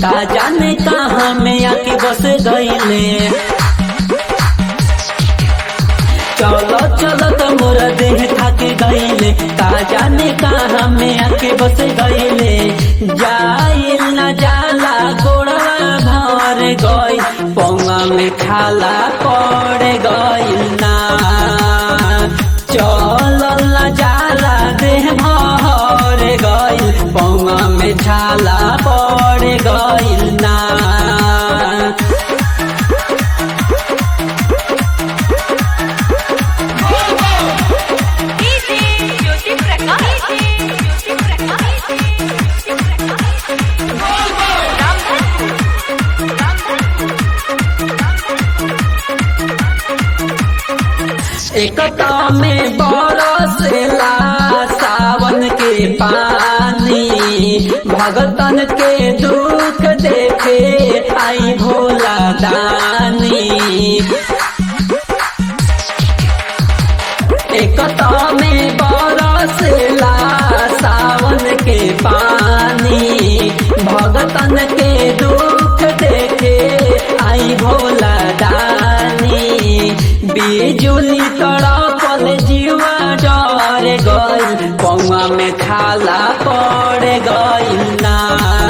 का जाने कहाँ में आके बस गईले चलो चलो तो मोरा देह थक गईले का जाने कहाँ में आके बस गईले जाइल न जाला गोड़वा भर गई पौवा में खाला पड़ गईल ना चल न जाला देह भर गईल पौवा में छाला पड़ गईल ना डीजे ज्योति प्रकाश ज्योति प्रकाश ज्योति प्रकाश रामधन एकता में बरसेला सावन के पानी भगतन के दुख देखे आई भोला दानी एकता में बरसेला सावन के पानी भगतन के दुख देखे आई भोला दानी बिजुली तड़पल जीवा डर गई पौआ में खाला पड़ गई ना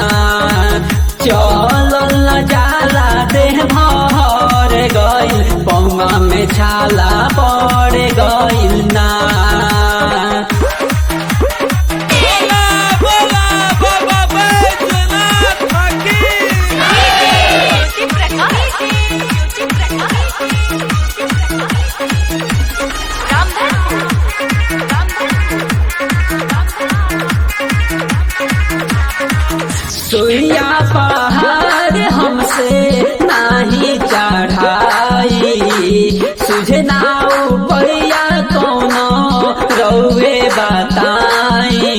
चल न जाला देह भर गई पौआ में छाला पड़ गई ना बोला बोला बाबा बैजनाथ की ज्योति प्रकाश ज्योति प्रकाश रामधन सुइया पहाड़ हमसे नाही चढ़ाई सुझे ना पैया कोनो रौवे बताई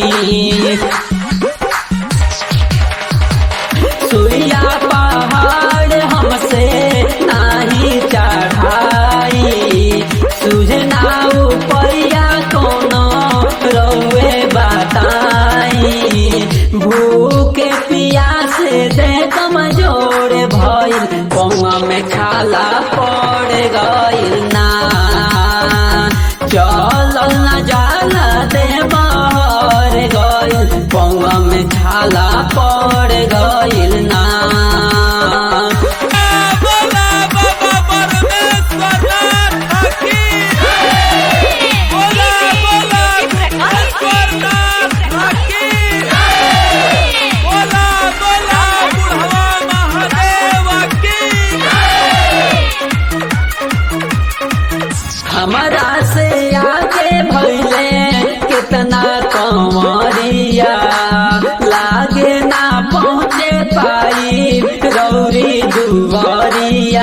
सुइया पहाड़ हमसे नाही चढ़ाई सुझे ना पैया कोनो रौवे बताई भूखे पियासे दे कमजोर भइल पौआ में खाला पड़ गइल ना चल न जाला दे बहर गइल पौआ में छाला पड़ गइल ना बोला बाबा परमेश्वरनाथ की बोला बोला ईश्वरनाथ की बोला बोला बुढ़वा महादेव की हमारा से आगे भैले कितना कमरिया लागे ना पहुँचे पाई गौरी दुवरिया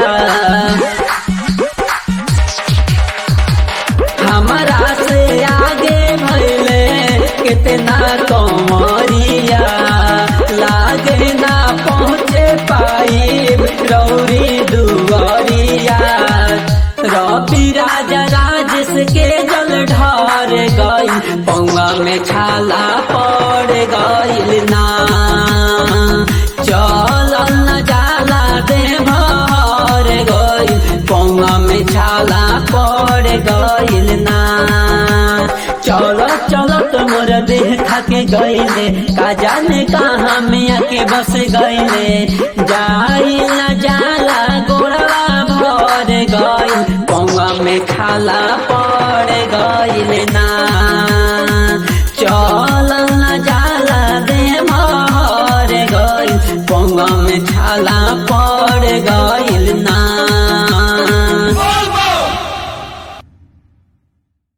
हमारा से आगे भैले कितना कमरिया लागे ना पहुँचे पाई गौरी दुवरिया रवि राजा राजेश के जल ढार गई पौआ में छाला पड़ गईल ना चल न जाला दे भर गईल पौआ में छाला पड़ गईल ना चलो चलो तो मोर देह थके गईले का जाने कहाँ में आके बस गईले जाई न जाला गोड़वा भर गई पौआ में खाला पड़ गईल ना